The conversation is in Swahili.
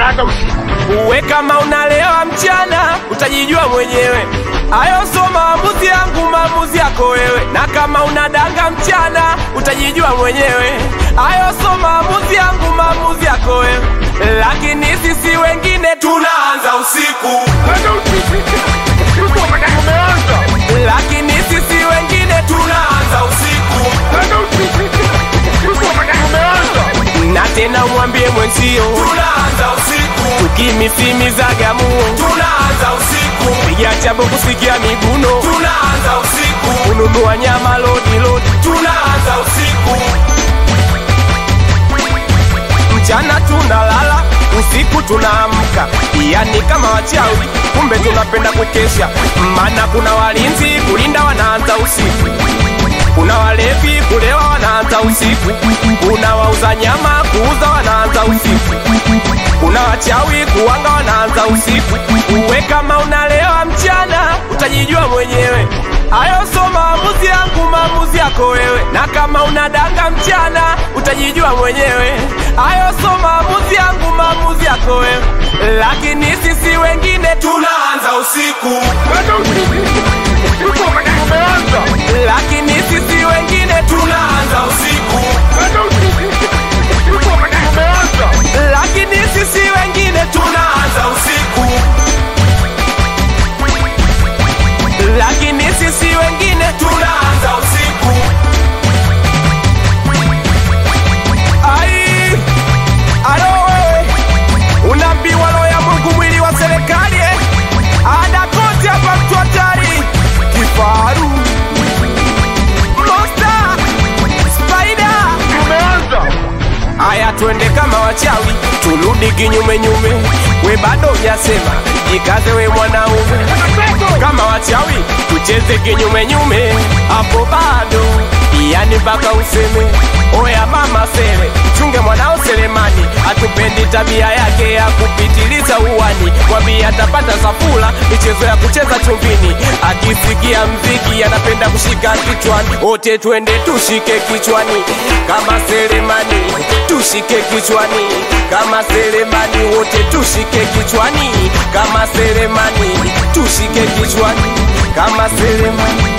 tunaanza usiku. Uwe kama unalewa mchana, utajijua mwenyewe. Hayo so maamuzi yangu, maamuzi yako wewe. Na kama unadanga mchana, utajijua mwenyewe. Hayo so maamuzi yangu, maamuzi yako wewe. Lakini sisi wengine tunaanza usiku, Anza usiku. Usiku wakati umeanza. lakini sisi wengine tunaanza usiku. Anza usiku. Usiku wakati umeanza. Na tena umwambie mwenzio tunaanza usiku, tukimisimizaga muo tunaanza usiku, piga chabo kusikia miguno tunaanza usiku, kununua nyama lodi lodi tunaanza usiku, mchana tunalala usiku tunaamka, yani kama wachawi, kumbe tunapenda kukesha, maana kuna walinzi kulinda wanaanza usiku kuna walevi kulewa wanaanza usiku, kuna wauza nyama kuuza wanaanza usiku, kuna wachawi kuwanga wanaanza usiku. Uwe kama unalewa mchana, utajijua mwenyewe. Hayo so maamuzi yangu, maamuzi yako wewe. Na kama unadanga mchana, utajijua mwenyewe. Hayo so maamuzi yangu, maamuzi yako wewe. Lakini sisi wengine tunaanza usiku, Anza usiku. Usiku wakati umeanza. lakini sisi wengine tunaanza usiku. Anza usiku. Usiku wakati umeanza. lakini sisi wengine tunaanza usiku, lakini sisi wengine tunaanza usiku. Ai, alo wewe, unaambiwa roho ya Mungu mwili wa serikali eh? ada kote hapa mtu hatari, kifaru, monster, spider Umeanza. Aya, twende kama wachawi, turudi kinyume nyume. We bado hujasema, jikaze we mwanaume. Kama wachawi, tucheze kinyume nyume, hapo bado yani mpaka useme oya mama sele, chunge mwanao Selemani, hatupendi tabia yake ya kupitiliza uwani. Mwambie atapata safula, michezo ya kucheza chumbini, akisikia mziki anapenda kushika kichwani. Wote twende tushike kichwani kama Selemani, tushike kichwani kama Selemani, wote tushike kichwani kama Selemani, tushike kichwani kama Selemani.